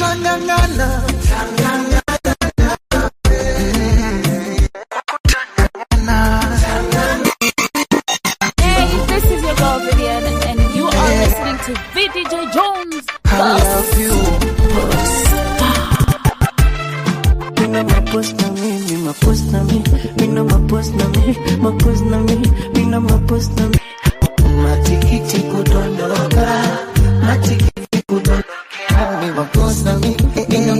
tangangana Hey, this is your girl Vivian, and you are listening to VDJ Jones. I love you. Mina mapost na mi, mi mapost na mi, mina mapost na mi, mapost na mi, mina mapost na mi. Matikiti kudondoka, matikiti kudondoka, mi mapost na mi, mina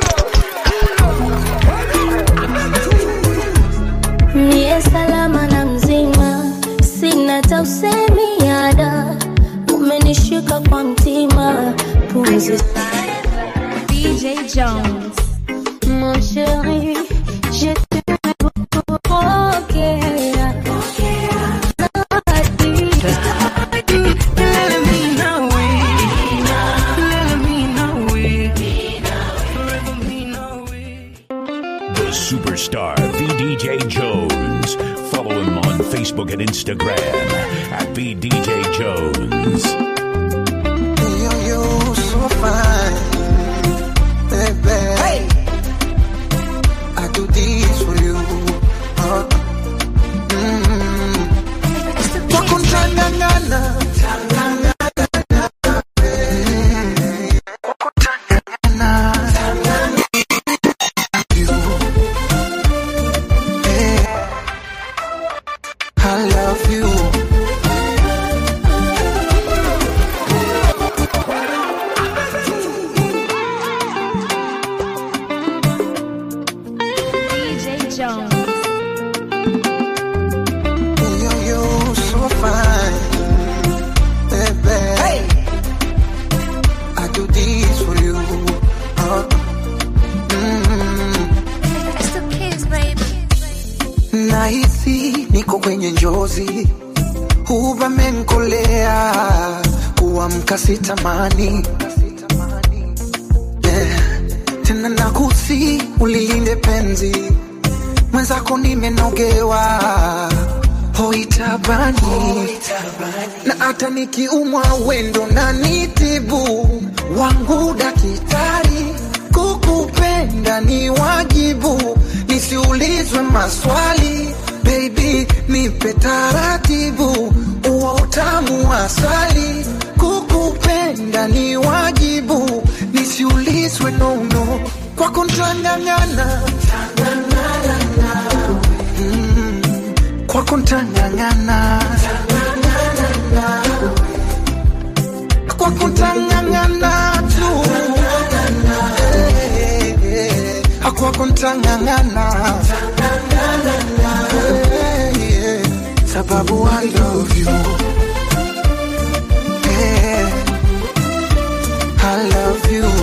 Niye salama na mzima, sina tausemi ada, umenishika kwa mtima, pumzi DJ Jones. Mon chéri, je t'aime beaucoup, ok. The superstar VDJ Jones. Follow him on Facebook and Instagram at VDJ Jones. Yo, yo, so fine. Baby. I do this for you. Uh, mm. Wako tangangana. I love you. DJ Jones. Yo, yo, so fine. Baby. I do this for you. Uh, mm. Nahisi niko kwenye njozi, uvamenkolea kuamka sitamani yeah. Tena nakusi ulilinde penzi mwenzako nimenogewa hoitabani na hata nikiumwa wendo na nitibu wangu dakitari kukupenda ni wajibu nisiulizwe maswali baby nipe taratibu uwa utamu wa asali kukupenda ni wajibu nisiulizwe nono kwako ntang'ang'ana kwako ntang'ang'ana kwako ntang'ang'ana tu Eh, eh, kwako ntang'ang'ana Eh, eh, sababu I love you Eh, I love you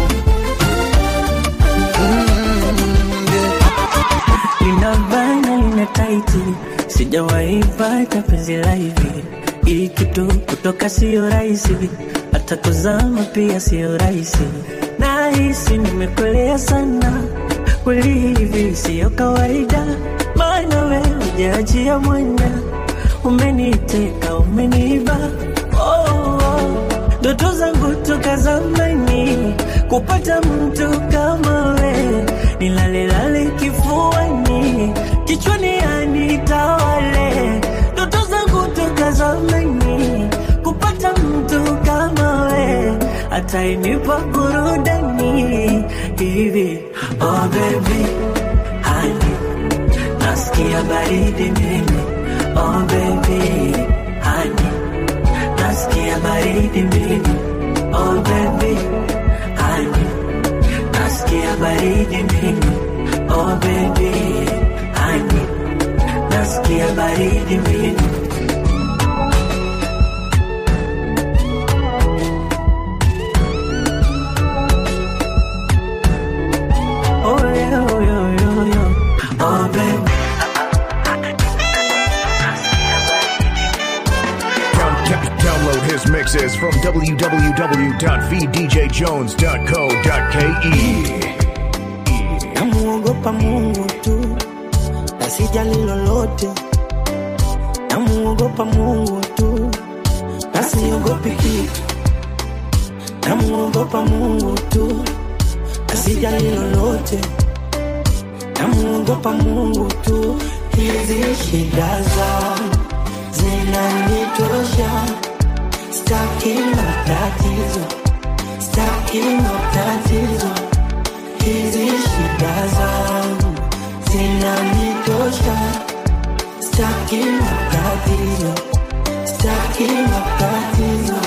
Mm, yeah. lina bana lina taiti, sijawahi pata penzi la hivi. Hii kitu kutoka sio rahisi, hata kuzama pia sio rahisi. Nahisi nimekolea sana, kweli hivi sio kawaida, maana wewe hujaachia mwanya, umeniteka umeniba oh, oh. Ndoto zangu toka zamani kupata mtu kama we, nilalelale kifuani, kichwani anitawale. Ndoto zangu toka zamani kupata mtu kama we, atainipa burudani hivi. Oh baby, honey, nasikia baridi mimi. Oh baby, honey nasikia baridi mimi oh baby honey nasikia baridi mimi oh baby honey nasikia baridi mimi oh yeah, oh yeah, oh yeah, oh baby Down- down- Download his mixes from www.vdjjones.co.ke. namuogopa Mungu tu, nasijali lolote. Namuogopa Mungu tu, nasiogopi kitu. Namuogopa Mungu tu, sijali lolote, namuogopa Mungu tu. Hizi shida zangu zinanitosha, staki matatizo, staki matatizo. Hizi shida zangu zinanitosha, staki matatizo, staki matatizo.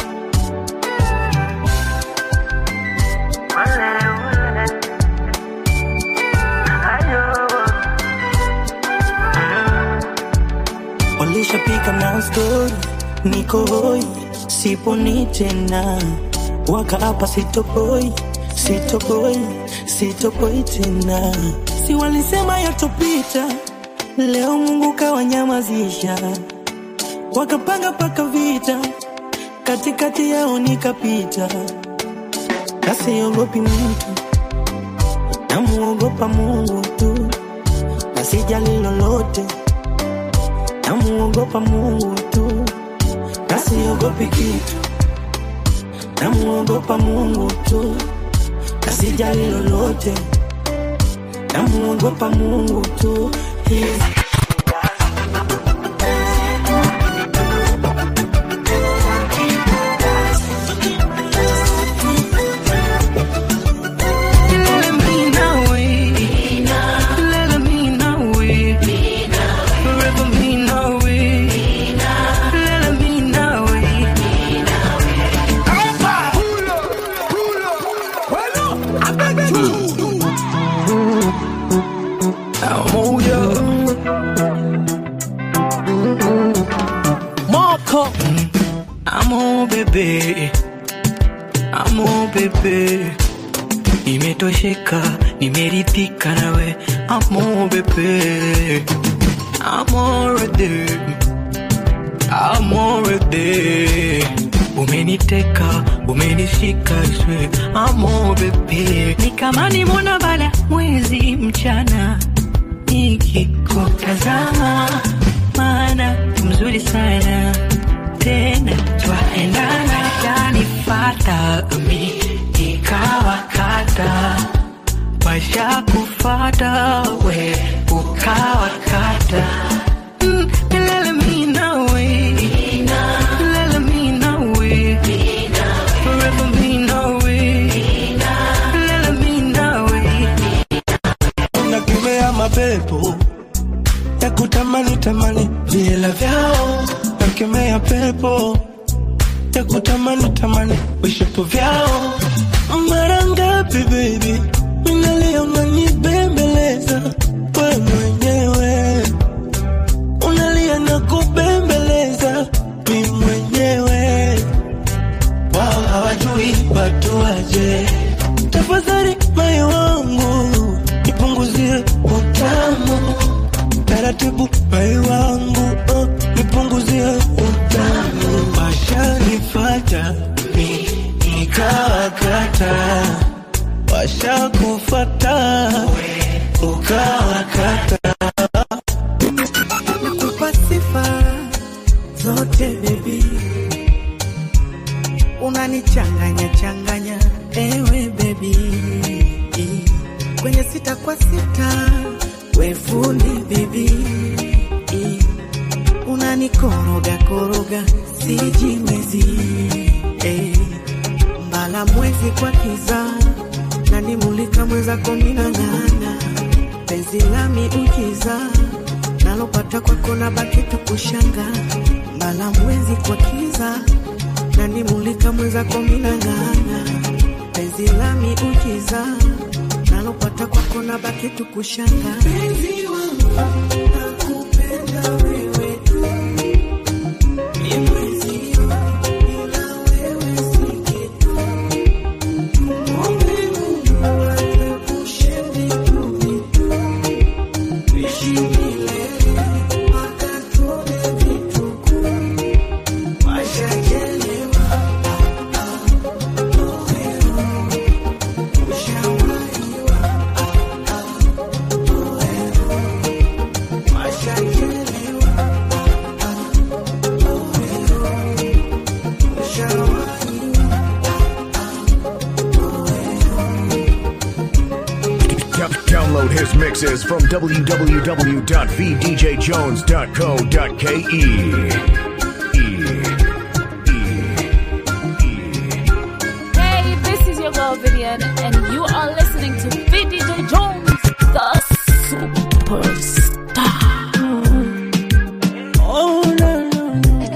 Walishapika na stori, niko hoi, siponi tena, wakaapa sitoboi, sitoboi, sitoboi tena. Si walisema yatopita, leo Mungu kawanyamazisha, wakapanga paka vita, katikati yao nikapita, nasiogopi mtu, namuogopa Mungu tu, na sijali lolote namuogopa Mungu tu, na siogopi kitu, namuogopa Mungu tu, na sijali lolote, namuogopa Mungu tu. Hizi Let me know it. Let me know it. Forever me know it. Let me know it. I'm all yours. Marco Amo bebe, amo bebe, nimetosheka, nimeridhika nawe, amo bebe, amo rede, amo rede, umeniteka, umenishika swe, amo bebe, ni kama nimona bala mwezi mchana nikikutazama, maana mzuri sana tena twaendana, kanifata mi nikawakata, washa kufata we ukawakata Mm, lele mi nawe, lele mi nawe, forever mi nawe, lele mi nawe. nakemea mapepo ya kutamani tamani vila vyao, nakemea pepo ya kutamani tamani vishapo vyao. Mara ngapi baby, minalia unanibembeleza we mwenyewe, unalia na kubembeleza mi mwenyewe wao hawajui watu waje. Tafadhali moyo wangu nipunguzie utamu taratibu, moyo wangu oh, nipunguzie utamu. Washanifata mi nikawakata, washakufata ukawakata. Nakupa sifa zote baby unanichanganya changanya ewe bebi kwenye sita kwa sita we fundi bebi unanikoroga koroga sijiwezi eh. mbala mwezi kwa kiza nanimulika mwezako minang'ana penzi lami ujiza nalopata kwako na baki tukushanga mbala mwezi kwa kiza nanimulika mwezako minang'ana penzi lami ujiza nalopata kwako na baki tukushanga penzi wangu nakupenda wewe tu ni mwezio bila wewe si kitu Ombe Mungu atuepushe vitu vitu tuishi milele mpaka tuone vitukuu washachelewa ushawahiwa washachelewa Download his mixes from www.vdjjones.co.ke. Hey, this is your girl Vivian, and you are listening to VDJ Jones, the superstar. Oh, no, no,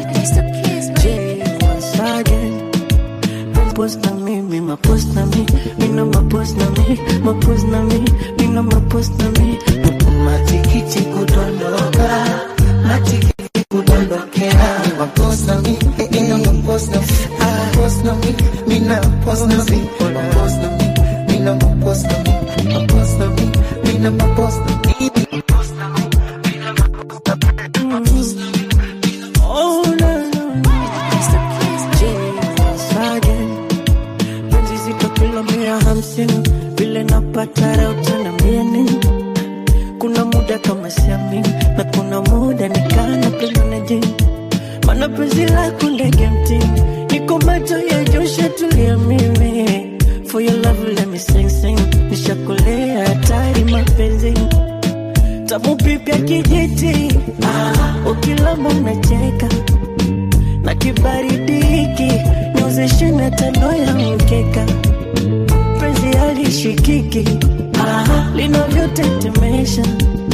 no. Jay once again. Mapost na mi, mi mapost na mi, mi no mapost na mi, mapost na mi, mi no mapost na mi. Matikiti kudondoka, matikiti kudondokea. Mapost na mi, eh, eh, no, mapost na mi, mapost na mi, mi na mapost na mi, mapost na mi, mi na mapost na mi, mapost na mi, mi na mapost na mi, mapost na mi, mi na mapost na mi, mapost na mi. Oh, no, no, no. Jay once again. Penzi zito kilo mia hamsini, vile napata raha utaniambia nini? Kuna muda kama siamini, na kuna muda nikana penda na jini. Mana penzi lako ndege mtini, niko macho ya Joshua tulia mimi. For your love let me sing sing, nishakolea hatari mapenzi tamu pipya kijiti, ah, ukilamba unacheka na kibaridi hiki niozeshe na tano ya mkeka penzi halishikiki ah, linavyotetemesha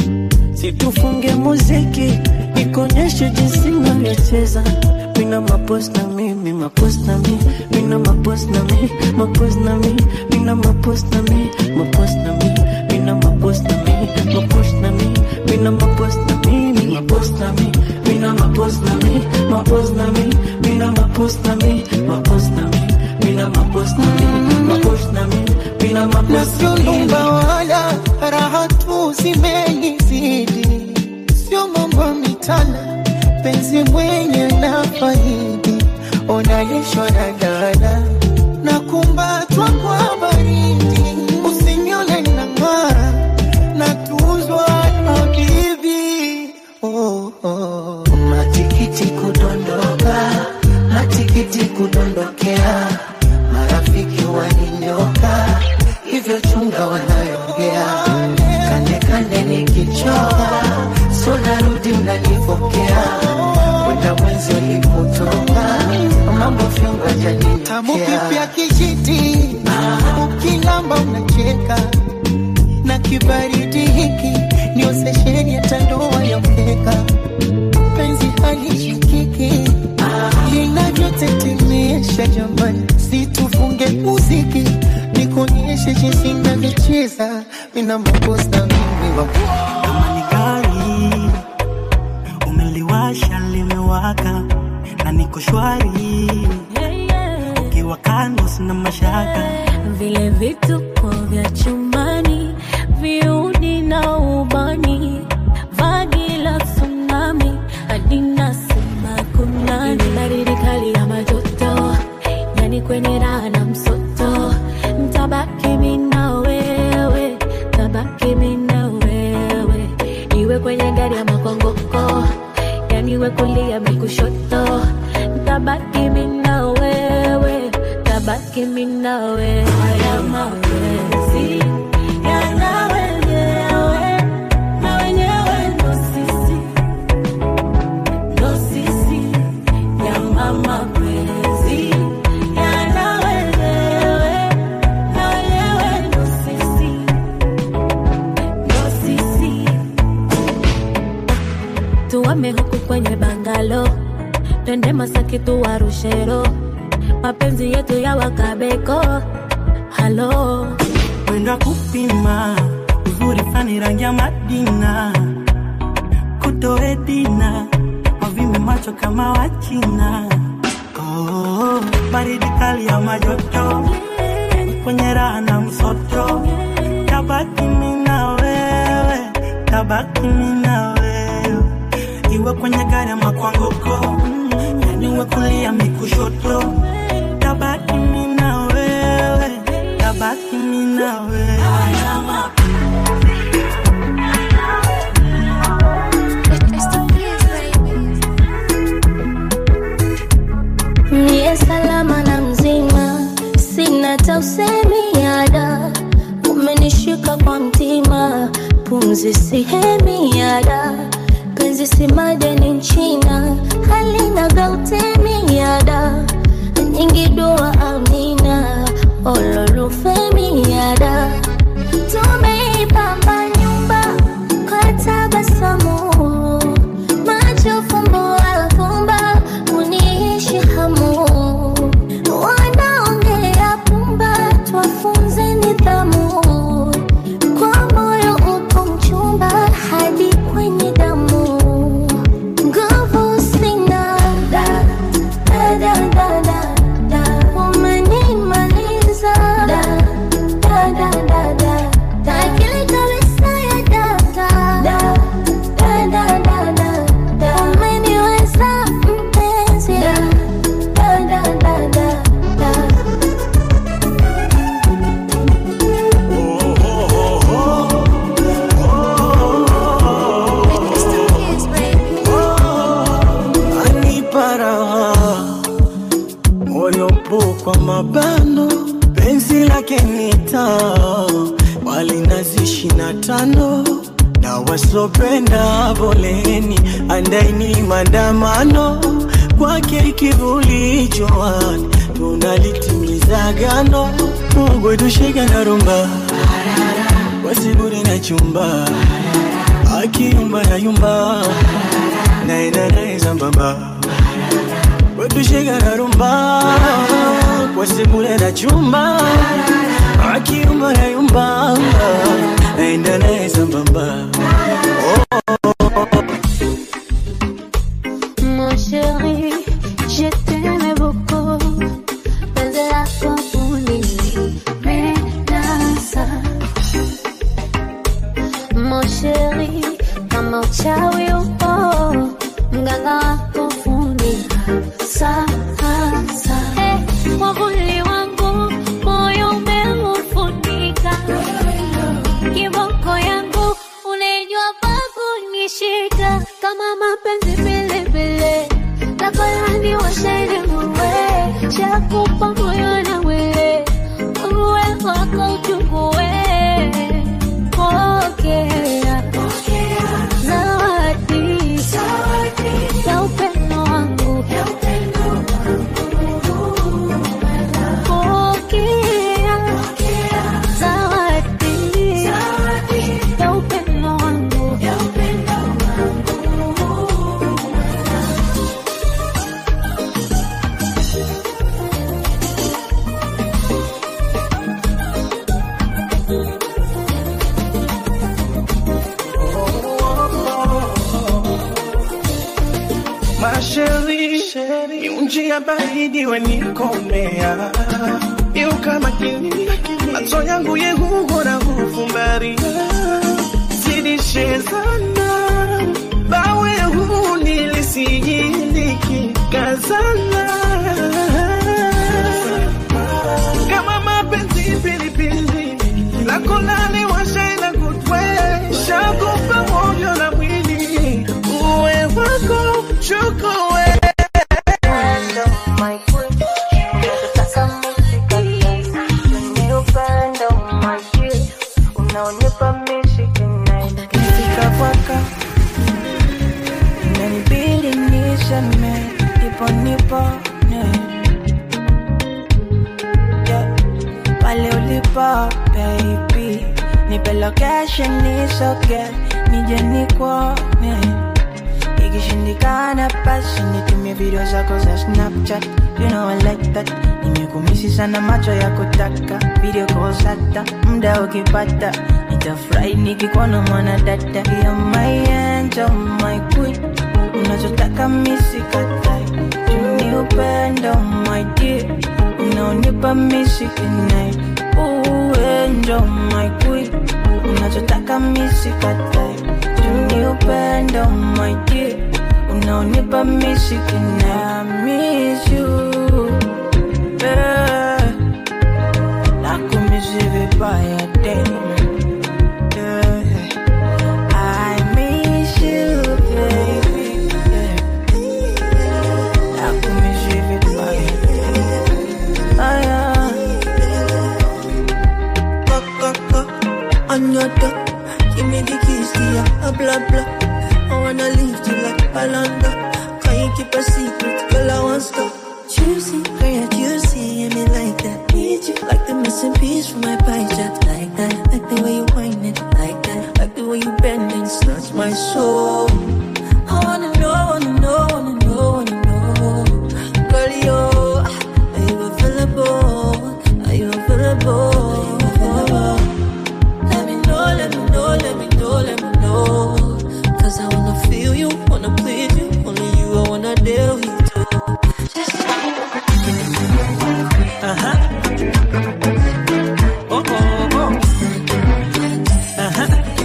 situfunge muziki nikonyeshe jinsi navyocheza mina mapos na mi mi mapos na mi mina mapos na mi mapos na mi mina mapos na mi mapos na mi mina mapos na mi mapos na mi mina mapos na mi mi mapos na mi mina mapos na mi mapos na mi mina mapos na mi mapos na mi mina mapos na mi mapos na mi mina na mapos sio na mi nyumba wala raha tu zimenizidi, sio mambo ya mitana, penzi mwenye na faidi, onalishwa na dada na kumbatwa kwa baridi, usinione na ng'ara na tuzwa na bibi oh, oh. Matikiti kudondoka, matikiti kudondokea, marafiki waninyoka, hivyo chunga wanayoongea, kande kande nikichoka, so narudi mnanipokea, kwenda mwenzi ulipotoka, mambo vyungu Tamu pipi ya ajaninokea kijiti, ukilamba unacheka na kibaridi hiki ndio sesheni ya tandoa ya mkeka, penzi halishikiki linavyotetemesha jamani, situfunge muziki nikuonyeshe jinsi navyocheza, mina makosa mimi wa kama ni gari umeliwasha limewaka na niko shwari Yeah, yeah. ukiwa kando sina mashaka vile vituko vya chumbani viudi na ubani vagi la tsunami hadi nasema kunani baridi kali ya majoto yani kwenye raha na msoto mtabaki mi na wewe tabaki mi na wewe iwe kwenye gari ya makongoko yani we kulia mi kushoto tabaki mi na wewe tabaki mi na wewe haya mapenzi yana wenyewe na wenyewe ndo sisi ndo sisi yana mapenzi yana wenyewe na wenyewe ndo sisi ndo sisi tuwame huku kwenye bangalo twende Masaki tuwarushero mapenzi yetu ya wakabeko halo mwendo wa kupima uzuri fani rangi ya madina kutoe dina wavime macho kama wachina oh, baridi kali ya majoto kwenye raha na msoto tabaki mi na wewe tabaki mi na wewe iwe kwenye gari ama kwa ngoko yani uwe kulia mi kushoto tabaki mi na wewe tabaki mi na wewe Niye salama na mzima, sina tausemi ada, umenishika kwa mtima, penzi sihemiada penzi si madeni nchina halina gautemiada nyingi dua amina ololufemiada tumeipamba nyumba kwa tabasamu macho fumbo afumba uniishi hamu wanaongea pumba twafunze nidhamu kwa moyo upo mchumba hadi kwenye damu nguvu sina da, da, da, da, da, da. umenimaliza da, da, da, da, da, da. akili kabisa ya data da, da, da, da, da, da. umeniweza mpenzi da, da, da, da, da, da. anipa raha moyo po kwa mabano penzi lake ni taa walinazi ishina tano na wasopenda poleni andaini maandamano kwake kivuli jowani tunalitimiza gano Mungu tushika na rumba wasiburi na chumba akiyumba na yumba naenda naye sambamba wetushika na rumba kwa sebule na chumba akiyumba na yumba naenda naye sambamba Mon chéri, je t'aime beaucoup. Penzi lako ulinipendeza. Mon chéri, kama uchawi upo, mganga wako fundi sasa. Eh, mwavuli wangu, moyo umeufunika. Kiboko yangu, unajua pa kunishika. Kama mapenzi vilevile, nakolani washene muwe, shakupa moyo na mwili, uwe wako uchukue. Pokea zawadi ya upendo wangu, pokea zawadi ya upendo wangu. masheri miunji ya baridi wenikomea iuka makini macho yangu yehuhora hufumbaria zidishezana bawe huu nilisijiliki kazana kama mapenzi pilipili lako nani washaina kutwe shakupa moyo na mwili uwe wako chukue Nikifika kwaka inanibidi niseme ipo nipone yeah. pale ulipo baby nipe location nisoge nije nikuone ikishindikana basi nitumie video zako za snapchat you know I like that nimekumisi sana macho ya kutaka video kosata muda ukipata nitafurahi nikikuona mwana dada ya my angel my queen unachotaka misikatai tuni upendo my dear unaonipa misikinai uenjo my queen unachotaka misikatai tuni upendo my dear unaonipa misikinai I miss you yeah. nakumisi vibaya tena yeah. I miss you baby yeah. nakumisi vibaya ah, yeah. Another, Give me the keys to your blah blah. I wanna leave you like Palanda. Can you keep a secret? Girl, I want stop. Juicy, girl, juicy, and me like that. Need you like the missing piece from my pie chart. Like that, like the way you whine it. Like that, like the way you bend and snatch my soul. I wanna know, wanna know, wanna know, wanna know. Girl, yo, are you available? Are you available? Let me know, let me know, let me know, let me know. Cause I wanna feel you, wanna please you. Only you, I wanna deal with you. Aha. Oh, oh, oh. Aha.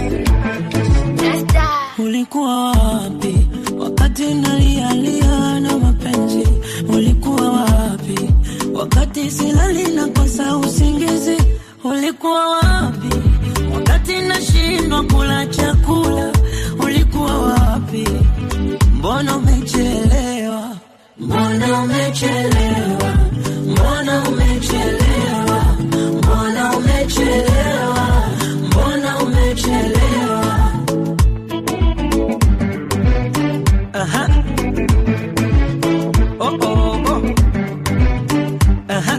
Ulikuwa wapi wakati nalialia na mapenzi? Ulikuwa wapi wakati silali na kosa usingizi? Ulikuwa wapi wakati nashindwa kula chakula? Ulikuwa wapi? Mbona umechelewa? Mbona umechelewa? Mbona umechelewa? Mbona umechelewa? Mbona umechelewa? Aha. Oh, oh, oh. Aha.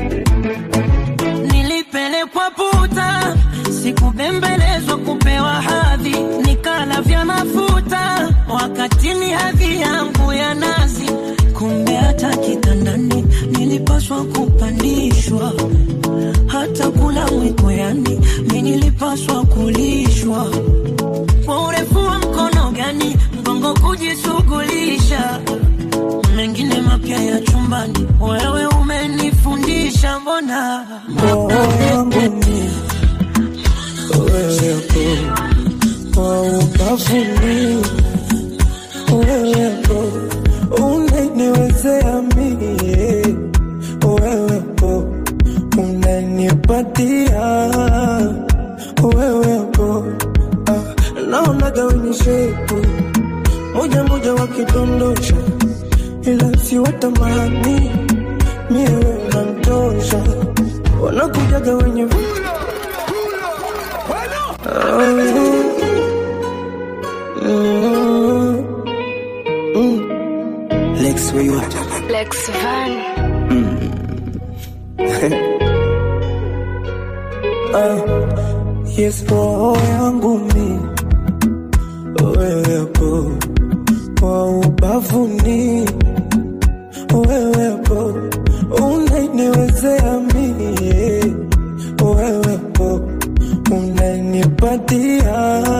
Nilipelekwa puta, sikubembelezwa kupewa hadhi, nikala vya mafuta wakati ni hadhi yangu ya nazi. Kumbe hata kitandani nilipaswa kupandishwa, hata kula mwiko, yani mi nilipaswa kulishwa kwa urefu wa mkono gani mgongo kujishughulisha mengine mapya ya chumbani, wewe umenifundisha. Mbona wangu ni wewepo kwa ubavuni, wewepo unaniwezea mie, wewepo unanipatia, wewepo ah, naonaga wenye shepu moja moja wakidondosha, ila si watamani mie wewe unanitosha, wanakujaga wenye vi- Mm, mm. Lex, where you at? Lex Van. Ah, yes, roho yangu mi wewepo kwa ubavuni, wewepo unaniwezea mie, wewepo unanipatia,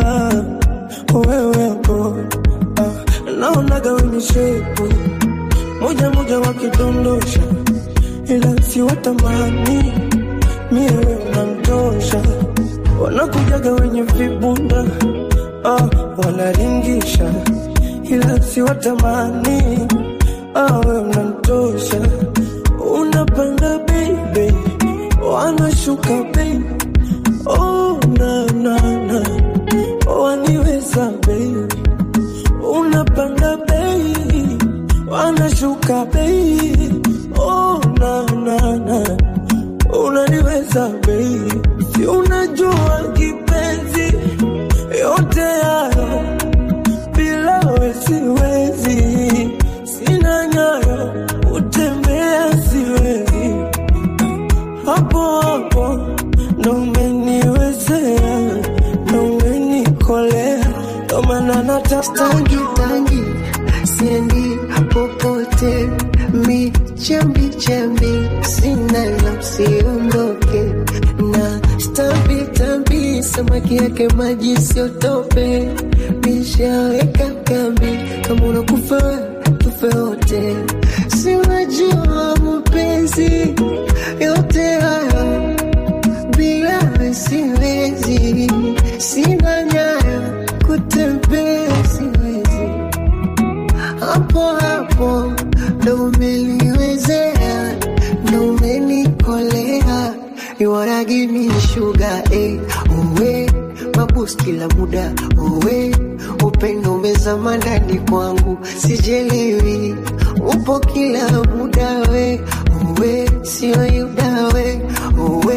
wewepo ah, naonaga wenye shepu moja moja wakidondosha, ila si watamani mie wewe unamtosha, wanakujaga wenye vibunda ah, wanaringisha, ila si watamani ah, wewe unamtosha, unapanda baby, wanashuka baby, oh na na na, waniweza baby, unapanda baby, wanashuka baby, oh na na na unaniweza baby, si unajua kipenzi, yote hayo bila we siwezi, sina nyayo utembea siwezi, hapo hapo ndo umeniwezea, ndo umenikolea, ndo maana nataka tangi tangi siendi popote mi chambi chambi sina la usiondoke na stambi tambi samaki yake maji siotope nishaweka kambi kama unakufa tufe wote si unajua mapenzi yote haya bila wewe siwezi, sina nyayo kutembea siwezi, hapo hapo ndo umeliwezea, ndo umenikolea, you wanna give me sugar eh, uwe mabus kila muda uwe upendo umezama ndani kwangu, sijelewi upo kila muda we uwe sio yuda we uwe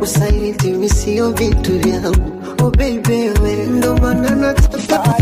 usaliti mi sio vitu vyangu oh baby we ndo maana nataka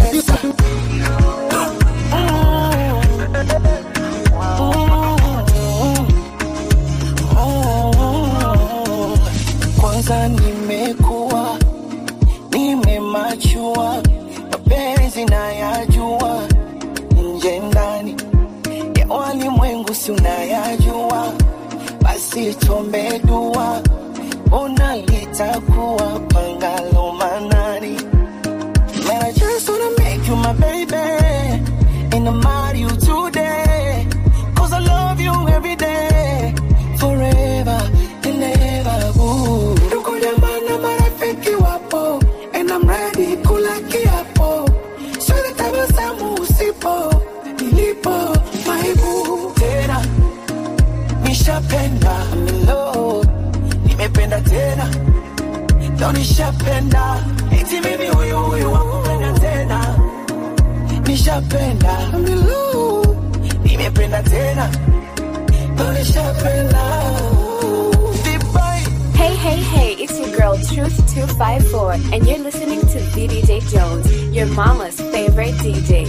kwanza nimekuwa nimemachua mapenzi nayajua nje ndani ya walimwengu si unayajua basi tuombe dua ona litakuwa pangalo manani Man, I just wanna make you my baby And I'm out you today Cause I love you every day Forever and ever ooh. Ndugu jamaa na marafiki wapo And I'm ready kula kiapo Siwezi tabasamu usipo Nilipo maibu Tena Nishapenda Milo Nimependa tena Leo nishapenda eti mimi huyu huyu wakupenda tena nishapenda Milu nimependa tena Leo nishapenda Dubai. Hey, hey, hey, it's your girl Truth254, and you're listening to VDJ Jones, your mama's favorite DJ.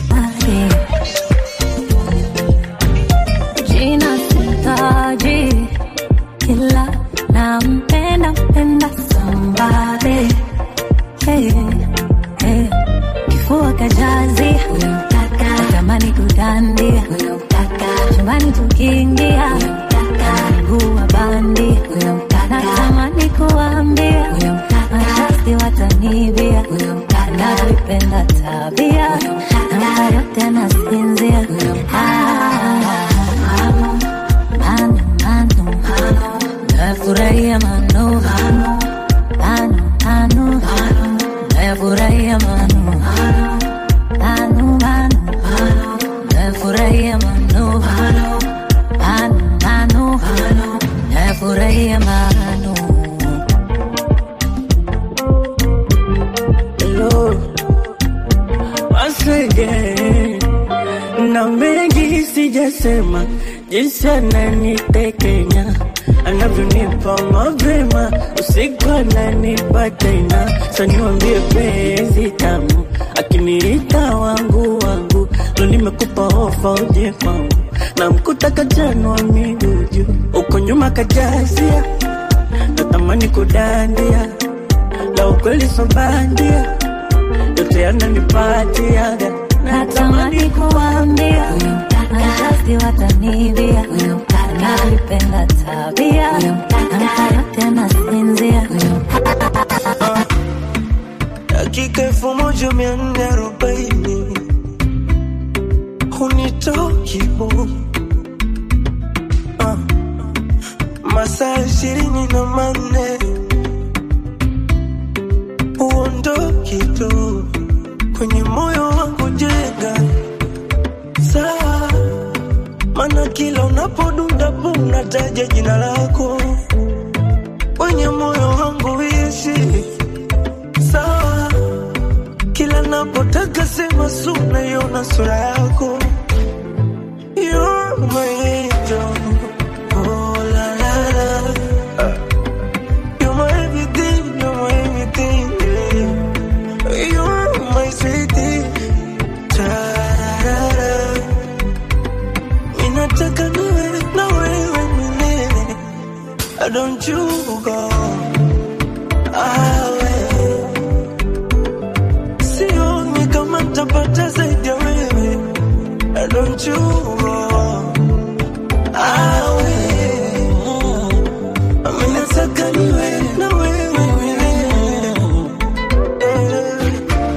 Jina sitaji kila nampenda mpenda somebody hey, hey. Kifua kajazi unamtaka, tamani kudandia unamtaka, chumbani tukiingia unamtaka, mguu wa bandi unamtaka, natamani kuambia unamtaka, mashasti watanibia unamtaka, navipenda tabia namka yote nasinzia Ah, mano, mano, mano, nafurahia mano mano, mano, nafurahia mano mano, mano, nafurahia mano mano, mano, nafurahia mano Hello, once again. Na mengi sijasema, jinsi ananitekenya anavyonipa mapema, usiku ananipa tena. Sa niwambie penzi tamu, akiniita wangu wangu, lo nimekupa ofa uje kwangu, na mkuta kajanwa miguu juu, uko nyuma kajazia, natamani kudandia la ukweli so bandia, yote yananipatiaga natamani kuambia mashasti watanibia navipenda tabia namka yote nasinzia dakika elfu moja mia nne arobaini hunitoki bu Ah. masaa ishirini na manne uondoki tu kwenye moyo wangu jenga saa mana kila unapodunda pu unataja jina lako kwenye moyo wangu ishi sawa kila napotaka sema su naiona sura yako You're my angel. Oh, la, la, la. You're my everything, you're my everything, yeah. You're my sweetie. Ta-ra-ra-ra. Ninataka niwe na wewe milele. Don't you go away. Sioni kama nitapata zaidi ya wewe. Don't you go away. Mimi nataka niwe na wewe milele. Eh.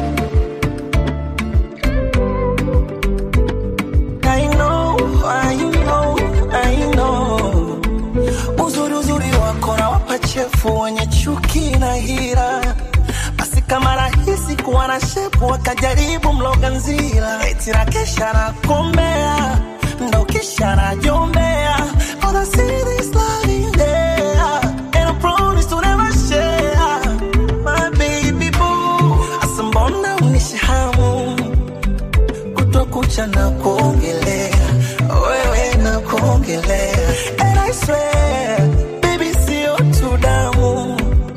I know, I know, I know. Uzuri uzuri wako na wapachefu wenye chuki na hira basi kama rahisi kuwa na shepu wakajaribu mloga nzira eti na kesha na kombea ndo kisha na jombea All I see is love in there And I promise to never share My baby boo Asa mbona unishi hamu kutwa kucha na kuongelea wewe na kuongelea And I swear baby sio tu damu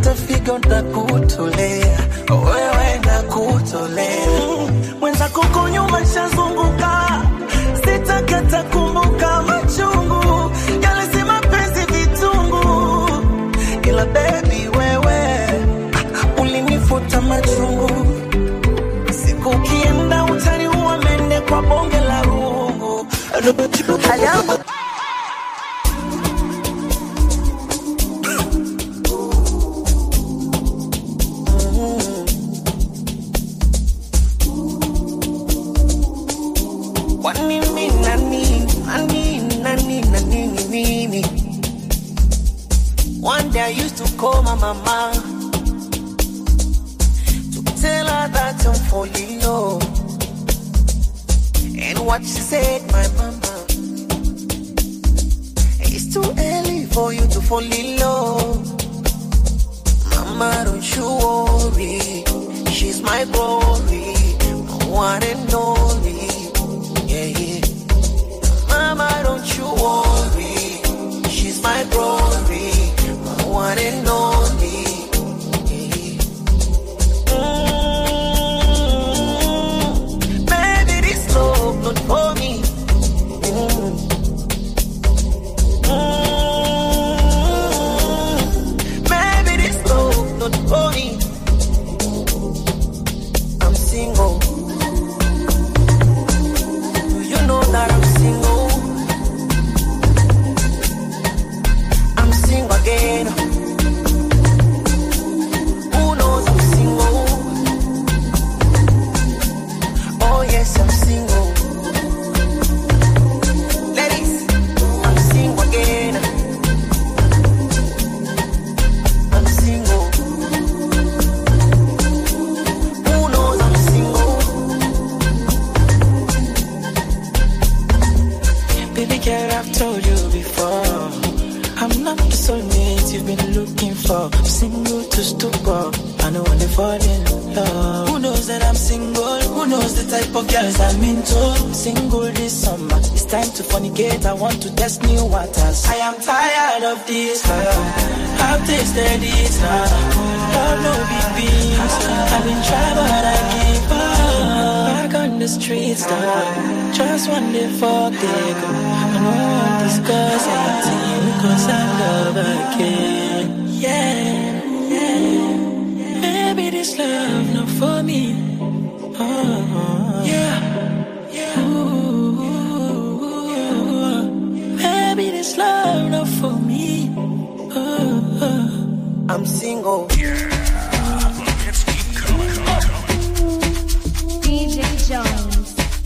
hata figo ntakutolea wewe nakutolea mwenza kuko nyuma shazunguka sitakata kumbuka machungu yale si mapenzi vitungu ila bebi wewe ulinifuta machungu siku ukienda utaniua mende kwa bonge la rungu Hello? Kwani mimi nani, nani, nani, nani, nini? One day I used to call my mama to tell her that I'm falling low. And what she said, my mama, it's too early for you to fall in love. Mama, don't you worry, she's my glory, my one and only. Yeah, yeah. Mama, don't you worry. She's my glory, my one and only. Yeah, yeah. Mm, Baby, this love not for me. Mm. Mm, Baby, this love not for me. I'm single. Do you know that I'm single? I'm single again. Who knows I'm single? Oh yes, I'm single. Ladies, I'm single again. I'm single. Who knows I'm single? Baby girl, I've told you before. I'm not the soulmate you've been looking for. I'm single to stupor. I know when they fall in love. Who knows that I'm single? Who knows the type of girls I'm into? Single this summer. It's time to fornicate. I want to test new waters. I am tired of this love. I've tasted it now. Love no big beans. I've been trying, but I give up. Back on the streets now. Just one day fuck they go. I don't want to discuss anything because I love again. Yeah, yeah. Maybe this love not for me. Oh, yeah, yeah. Ooh, maybe this love not for me. Oh, oh. I'm single. DJ Jones.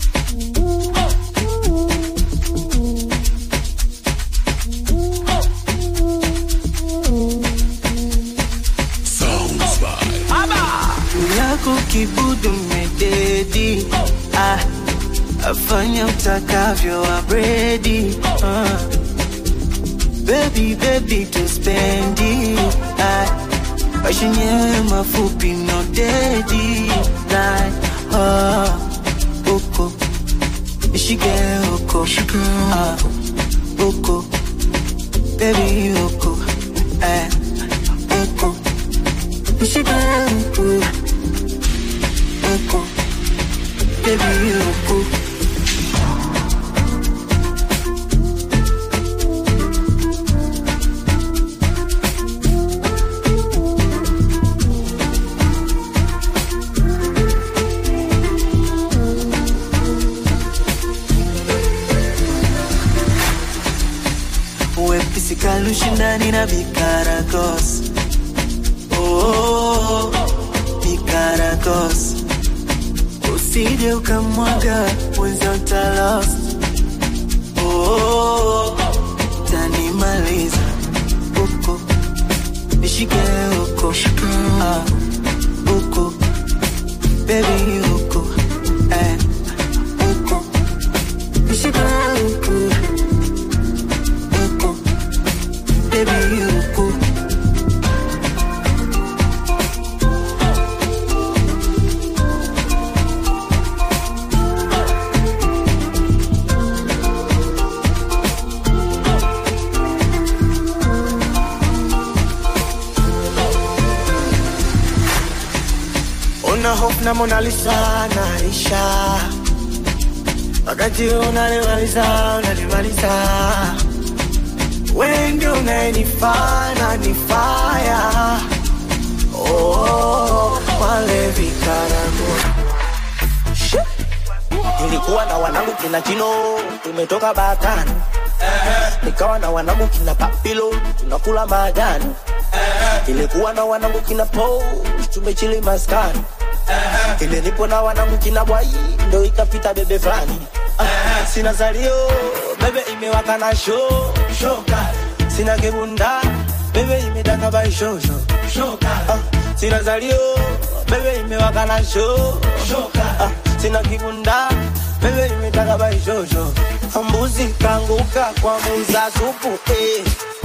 yako kibudu mededi ah, afanya utakavyo abredi ah. Baby, baby, tuspendi ah, maisha yenyewe mafupi no dedi like, ah, uko nishike uko ah, uko baby uko eh, uko nishike uko uko baby uko wepisi kalushindani na bikaragos oh, bikaragos usije ukamwaga mwenza utalost oh, tanimaliza uko nishike uko ah, uko bebi uko eh, uko nishike uko uko bebi uko una hope na Mona Lisa naisha, wakati unalimaliza unalimaliza, wewe ndio unayenifanya nifaya oh, wale vikaramu nilikuwa na wanangu kina chino tumetoka bakani nikawa na wanangu kina papilo tunakula majani ilikuwa na wanangu kina po tumechili maskani ile nipo na wanangu kina bwai ndo ikapita bebe fulani ah, sina zalio bebe imewaka na sho shoka sina kibunda bebe imetaka baishosho shoka ah, sina zalio bebe imewaka na sho shoka ah, sina kibunda bebe imetaka baishosho mbuzi kanguka kwa muza supu eh.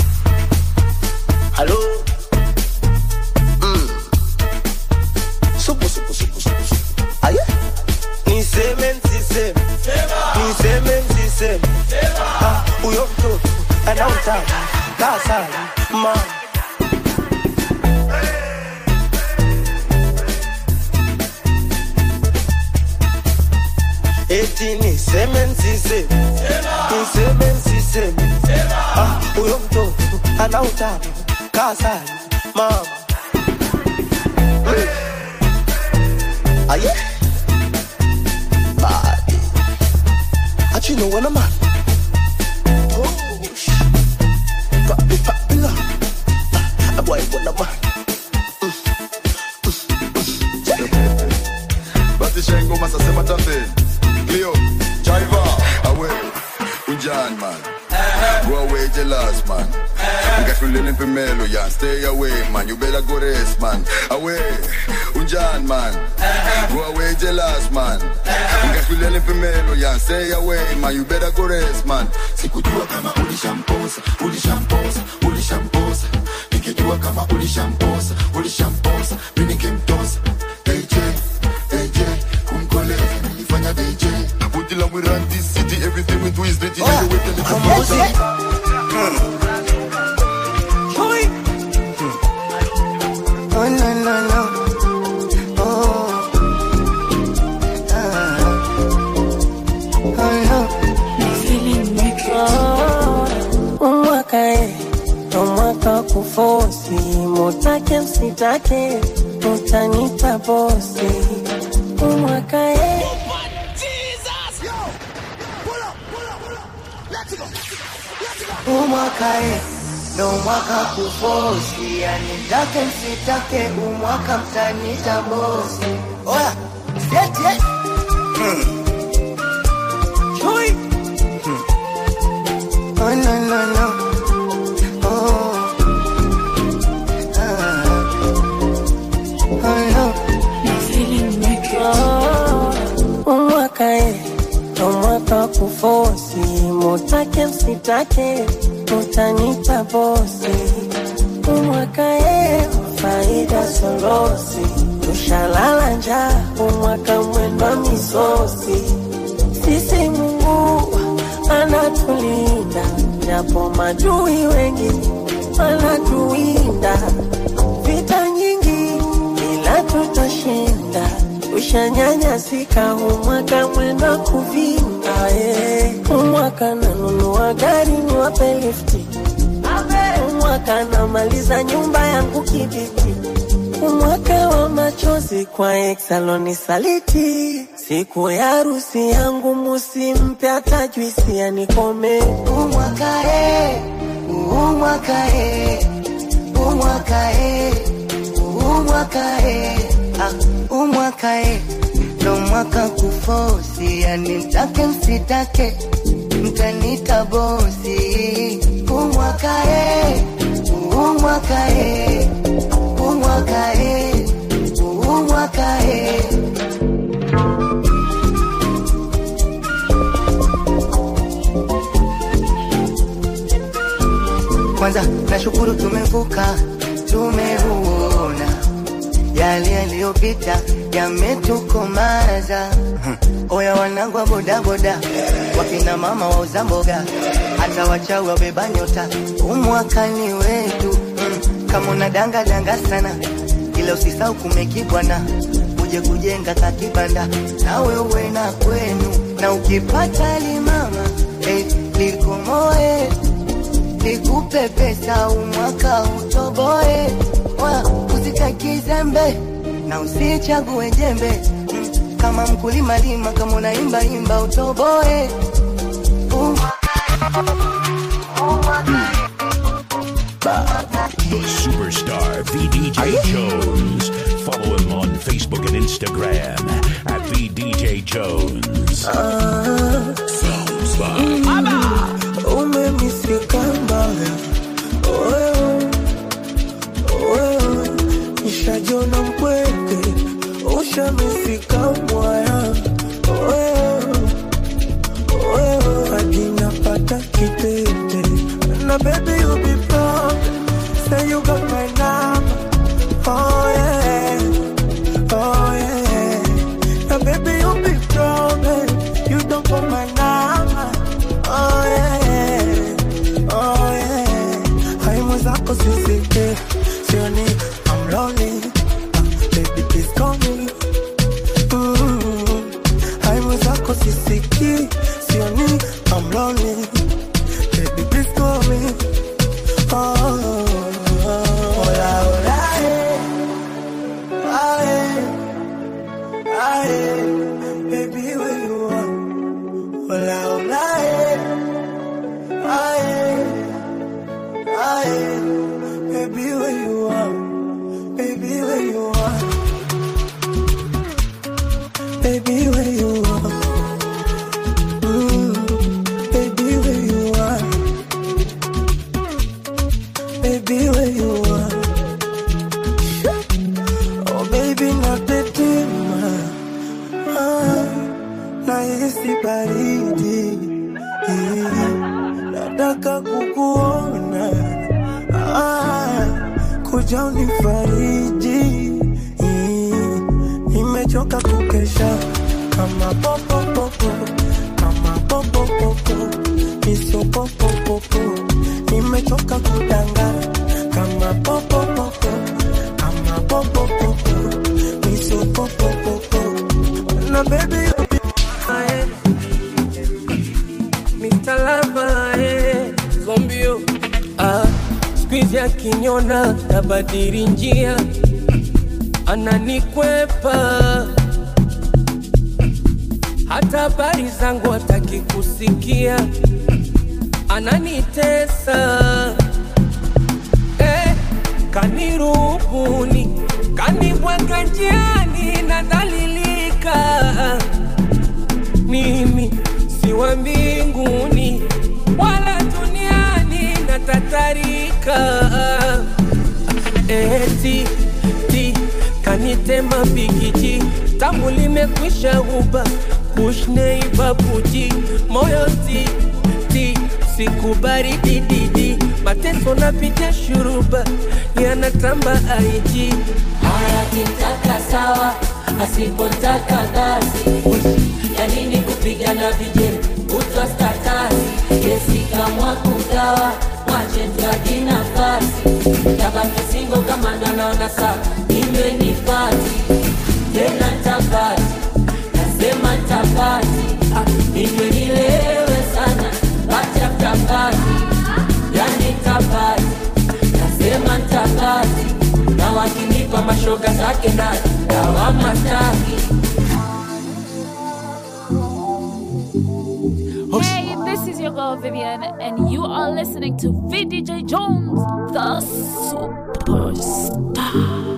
halo mm. supu supu supu supu supu aye niseme nsiseme niseme nsiseme Ah, huyo mtoto anautaka kasala mama eti niseme nsiseme niseme nsiseme Ah, huyo mtoto anautaka kasala mama aye body But you know when I'm at Push Papi papi la Ah, boy when I'm at basi shengo masasema tambe Cleo Jaiva awe unjan man go away jealous man ngafulele mpimelo ya stay away man you better go rest man away unjan man go away jealous man ngafulele mpimelo ya stay away man you better go rest man sikujua kama ulishamposa ulishamposa ulishamposa nikijua kama ulishamposa ulishamposa mimi ningemtosa AJ AJ kumkoleza nilifanya DJ Buti la we run this city everything we do is dirty oh. Anyway, tell it to music Oh no no no. Oh. Ah. Oh no. umwaka e umwaka wa kufosi mutake msitake utanita bosi umwaka e Umwaka e ndo mwaka kufosi, yani take msitake, umwaka mtanita bosi. Oya, yeti yeti. Chui. Oh no no no. Oh. Ah. Oh no. umwaka e ndo mwaka wa kufosi mutake msitake utanita bosi umwaka e faida solosi tushalala njaa umwaka mwendwa misosi sisi Mungu anatulinda japo majui wengi anatuwinda vita nyingi ila tutashinda ushanyanyasika umwaka mwenda kuvinda eh. umwaka nanunua gari niwape lifti umwaka namaliza nyumba yangu kibiti umwaka wa machozi kwa exaloni saliti siku ya harusi yangu musimpe hata juisi anikome Umwaka e, umwaka e, umwaka e, umwaka e, ah, umwaka e, ndo mwaka kufosi, yani mtake msitake, mtanita bosi. Umwaka e, umwaka e, umwaka e, umwaka e. Kwanza nashukuru tumevuka, tumeuona yale yaliyopita yametukomaza. Oya wanangu wa bodaboda, wakina mama wauza mboga, hata wachawi wabeba nyota, umwakani wetu mm. Kama unadanga danga sana, ila usisahau kumekibwana, tuje kujenga kakibanda na wewe na kwenu, na ukipata limama eh, likomoe nikupe pesa umwaka utoboe, wa usitaki zembe na usichague jembe mm, kama mkulima lima, kama unaimba imba utoboe The superstar VDJ Jones. Follow him on Facebook and Instagram at VDJ Jones. Sounds by umemisika mbaya wewe, wewe, nishajona mpweke ushamifika mwaya wewe, wewe, hadi napata kitete na baby you be proud say you got my number oh yeah oh yeah na baby you be proud eh, you don't got my number oh yeah oh yeah haimu zako sisike sioni I'm lonely Ah, baby please call me Mm, haimu zako sisiki sioni I'm lonely baby please call me oh, hola hola eh. Ah, eh. Ah, eh. baby where you are hola hola eh. Ah, eh. Ah, eh. baby where you are baby where you are baby where you are Mm, baby where you are baby where you are oh baby natetema ah, nahisi baridi Eh, nataka kukuona ah, kuja unifariji Eh, nimechoka kukesha kama popopopo kama popopopo miso popopopo nimechoka kudanga kama popopopo kama popopopo miso popopopo na baby you be my Mr. Lover, eh, zombio ah, squeeze akiniona tabadili njia ananikwepa hata habari zangu hataki kusikia ananitesa eh, kanirubuni kanibweka njiani nadhalilika mimi si wa mbinguni wala duniani natatarika eti ti kanitema bigiji tamu limekwisha uba kushneibabuji moyo ti ti sikubari dididi mateso napitia shuruba yanatamba aiji akitaka sawa asipotaka basi ya nini kupigana vije kutwa statasi yesikamwa kugawa mwache tuaji nafasi tabaki singo kama nanaona saa inywe ni pati tena tapati nasema tapati inywe nilewe sana pachaptapati yani tapati nasema tapati na wakinipa mashoga zake ndani dawama staki Hey, this is your girl Vivian, and you are listening to VDJ Jones, the superstar.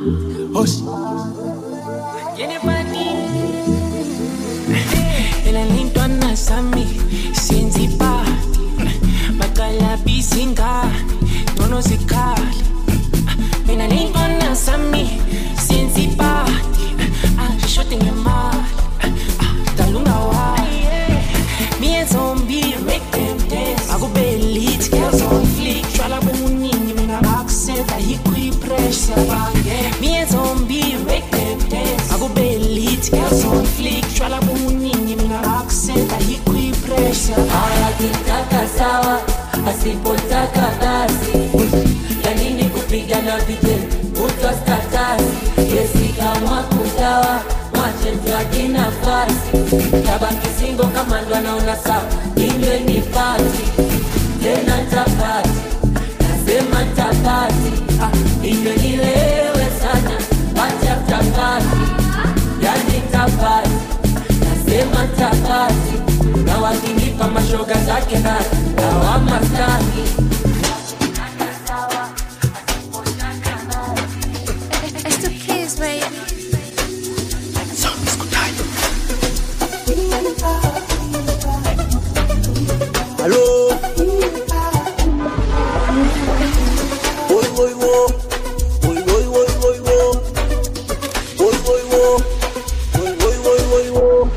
elalintwa nasami sinzipa makalabisingani nono zikhali mina lintwa nasami sinzipati ashishode ngemali dalungawayi miyezombi akubelithi girls on flick tshwala bomuningi mina bakuseta yikwipressure miyezombi akubelithi girls on flick tshwala bomuningi mina bakuseta yikwipressure akitaka sawa asipotaka basi ya nini kupigana vije kutwa statasi yesikamwa kugawa sasa inywe nipati tena tapati nasema tapati ah, inywe nilewe sana wacha tapati yani tapati nasema tapati na wakinipa mashoga zake na lawama staki It's the kids, baby. Hello. Oi, oi, wo. Oi, oi, oi, oi, wo. Oi, oi, wo. Oi, oi, oi, oi, wo.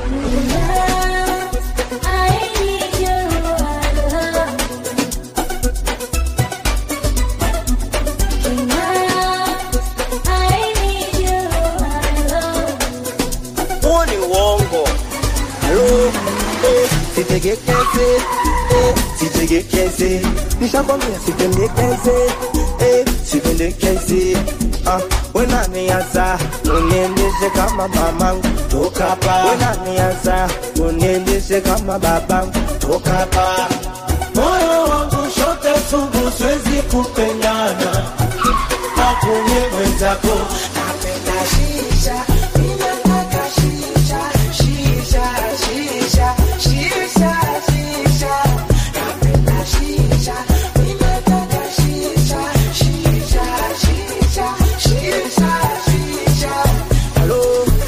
Huo ni uongo. Hello. Eh, sitegekeze. Eh, sitegekeze. Nishakwambia sipendekeze. Eh, sipendekeze. Ah, wenanianza uniendeshe kama mamangu toka hapa. Wenanianza uniendeshe kama babangu toka hapa. moyo wangu shote sugu siwezi kupendana akunye mwenzako napenda shisha ninataka shisha shisha shisha shisha shisha napenda shisha ninataka shisha shisha shisha shisha shisha Hello.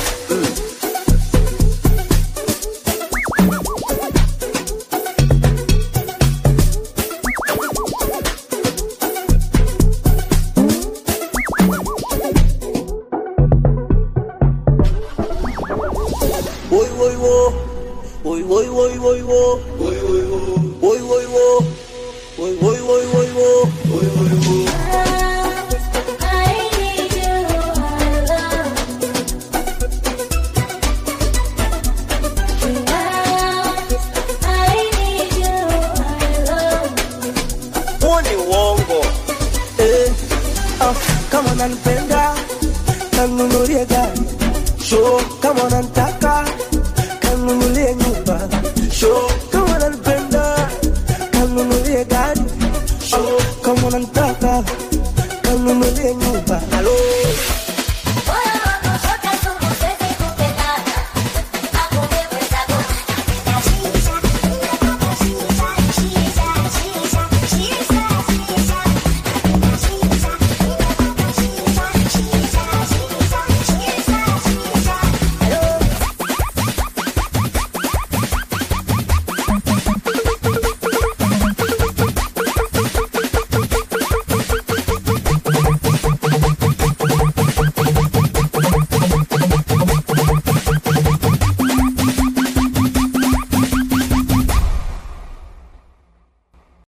Oi, oi, wo. Oi, oi, oi, oi, wo. Oi, oi, wo. Oi, oi, wo. Oi, oi, oi, oi, wo. Oi, oi, wo. Huo ni uongo. Eh, ah, kama unanipenda kanunulie gari sho kama unanitaka kanunulie nyumba sho kama unanipenda kanunulie gari sho kama unanitaka kanunulie nyumba halo